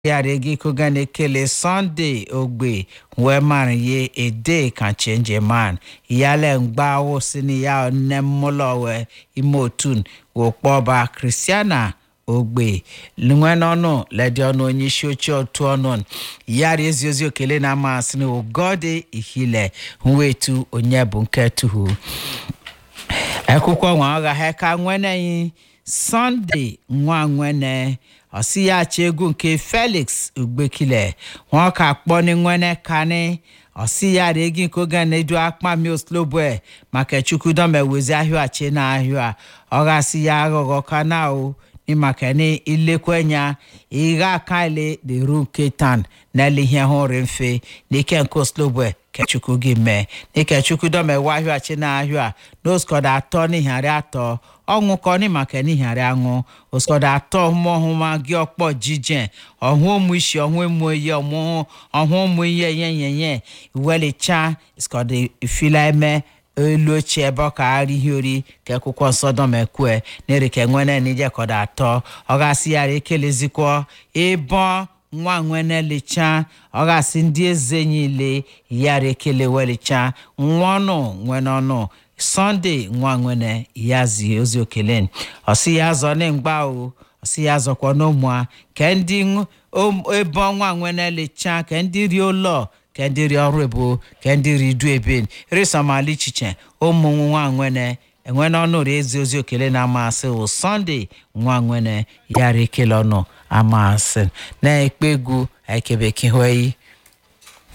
yàrá igi koga na-ekele sunday ogbe wee mara ye ede ka chenje man yale mgba wosini ya nne mmụlọ wee ime otun wokpọba kristiana ogbe nwe n'ọnụ ledi ọnụ onye isi ochie otu ọnụ yara ezi ozi okele na amasị na ugode ihile nwetu onye bụ nke tuhu akwụkwọ nwa ọgha ha ka nweneghị sunday nwa nwene ọsị ya achọ egwu nke felix ugbekile wọn ka kpọ ni nwene kani ọsị ya ra egi nke oge na-edu akpa mi oslobue maka chukwudome wezi ahịa achi na ahịa ọ gasị ya aghọghọ kana o ni maka ni ilekwenya ịgha aka ile deru nke tan n'ele ihe hụrụ mfe n'ike nke oslobue kechukwu gị mee n'ike chukwudome wa ahịa achi na ahịa n'oskoda atọ n'ihari atọ ọṅụ kọ ní màkà níhàrí aṅụ òsòdà atọ ọmọọhụma gị ọkpọ jíjẹ ọhụ ụmụ isi ọhụ emu eye ọmụ ọhụ ụmụ ihe yenyenye iwelicha ìsòdà ìfila eme elu ochie ebe ọ ka arị ihe ori ka akwụkwọ nsọ dọmekwe n'erike nwene n'ije kọda atọ ọ gasị yara ekelezikwa ịbọ nwa nwene licha ọ gasị ndị eze niile yara ekele welicha nwa ọnụ nwene ọnụ sunday nwa nwene ya zi ozi okele ọsị ya zọ na mgba o ọsị ya zọkwa n'ụmụa ka ndị ebe ọnwa nwene lecha ka ndị ri ụlọ ka ndị ri ọrụ ebo ka ndị ri du ebe risomali chiche ụmụ nwa nwene enwene ọnụ ri ezi ozi okele na amasị o sunday nwa nwene ya ri ekele ọnụ amasị na-ekpe egwu ekebekihweyi